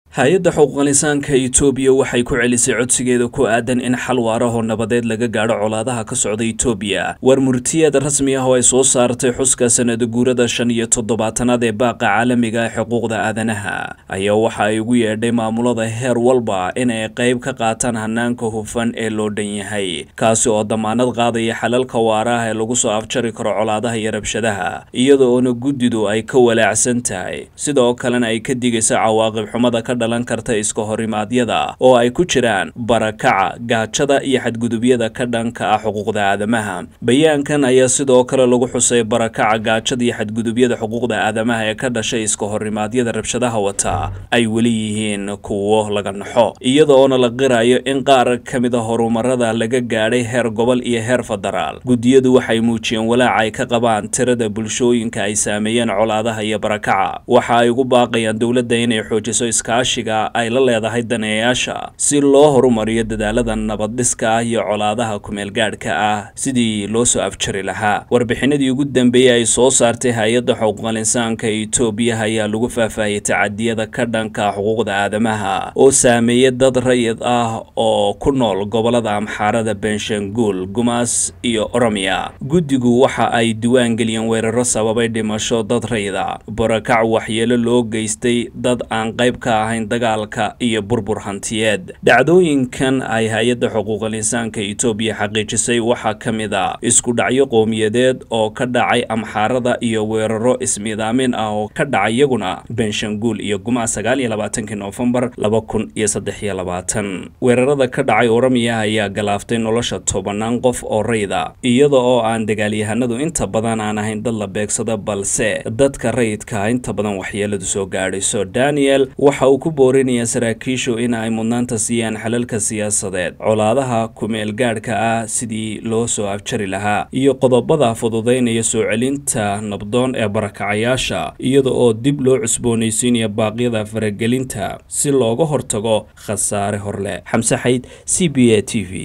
hay-adda xuquuqlisaanka itoobiya waxay ku celisay codsigeeda ku aadan in xal waarahoo nabadeed laga gaadho colaadaha ka socda itoobiya war murtiyeed rasmi ah oo ay soo saartay xuska sanada guurada shan iyo toddobaatanaad ee baaqa caalamiga ee xuquuqda aadanaha ayaa waxa ay ugu yeedhay maamulada heer walba inay qayb ka qaataan hanaanka hufan ee loo dhan yahay kaasi oo damaanad qaadaya xalalka waaraah ee lagu soo afjari karo colaadaha iyo rabshadaha iyada oona guddidu ay ka walaacsan tahay sidoo kalena ay ka digaysa cawaaqib xumada ka dhalan karta iska horimaadyada oo ay ku jiraan barakaca gaajada iyo xadgudubyada ka dhanka ah xuquuqda aadamaha bayaankan ayaa sidoo kale lagu xusay barakaca gaajada iyo xadgudubyada xuquuqda aadamaha ee ka dhashay iska horimaadyada rabshadaha wata ay weli yihiin kuwo laga naxo iyada oona la qirayo in qaar ka mid a horumarada laga gaadhay heer gobol iyo heer federaal guddiyadu waxay muujiyeen walaaca ay ka qabaan tirada bulshooyinka ay saameeyeen colaadaha iyo barakaca waxa ay ugu baaqayaan dowladda inay xoojiso iskaashi ay la leedahay daneeyaasha si loo horumariyo dadaalada nabaddhiska ah iyo colaadaha kumeelgaadhka ah sidii loo soo afjari lahaa warbixinadii ugu dambeeyey ay soo saartay hay-adda xuquuqal insaanka itoobiya ayaa lagu faahfaahiyey tacadiyada ka dhanka xuquuqda aadamaha oo saameeyay dad rayid ah oo ku nool gobolada amxaarada benshanguul gumaas iyo oromiya guddigu waxa ay diwaan geliyeen weeraro sababay dhimasho dad rayida barakac waxyeelo loo geystay dad aan qayb ka ahayn dagaalka iyo burbur hantiyeed dhacdooyinkan ay hay-adda xuquuqal insaanka itoobiya xaqiijisay waxaa ka mid a isku dhacyo qowmiyadeed oo ka dhacay amxaarada iyo weeraro ismiidaamin ah oo ka dhacay iyaguna benshanguul iyo gumaa sagaal iyo labaatankii noofembar laba kun iyo saddex iyo labaatan weerarada ka dhacay oromiya ayaa galaaftay nolosha tobanaan qof oo rayda iyada oo aan dagaalyahanadu inta badan aan ahayn dad la beegsada balse dadka rayidka inta badan waxyeeladu soo gaadhayso daniel waxa uu ku boorinaya saraakiishu in ay mudnaanta siiyaan xalalka siyaasadeed colaadaha ku-meelgaadhka ah sidii loo soo afjari lahaa iyo qodobada fududaynaya soo celinta nabdoon ee barakacayaasha iyada oo dib loo cusboonaysiinaya baaqyada faragelinta si looga hortago khasaare horleh xamse xayd c b a t v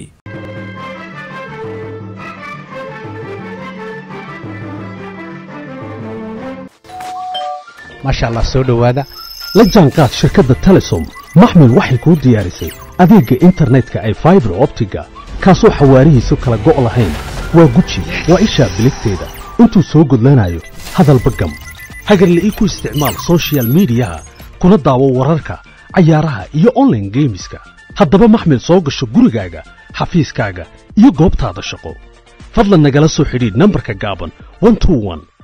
maasha allah soo dhowaada la jaanqaad shirkadda telesom maxmil waxay kuu diyaarisay adeegga internetka ay faibar optiga kaasoo xawaarihiisu kala go' lahayn waa guji waa ishaa biligteeda intuu soo gudlanayo hadalba gam hagarle ii ku isticmaal sochial midiyaha kuna daawo wararka cayaaraha iyo onlaine geemiska haddaba maxmil soo gasho gurigaaga xafiiskaaga iyo goobtaada shaqo fadlan nagala soo xidhiidh nambarka gaaban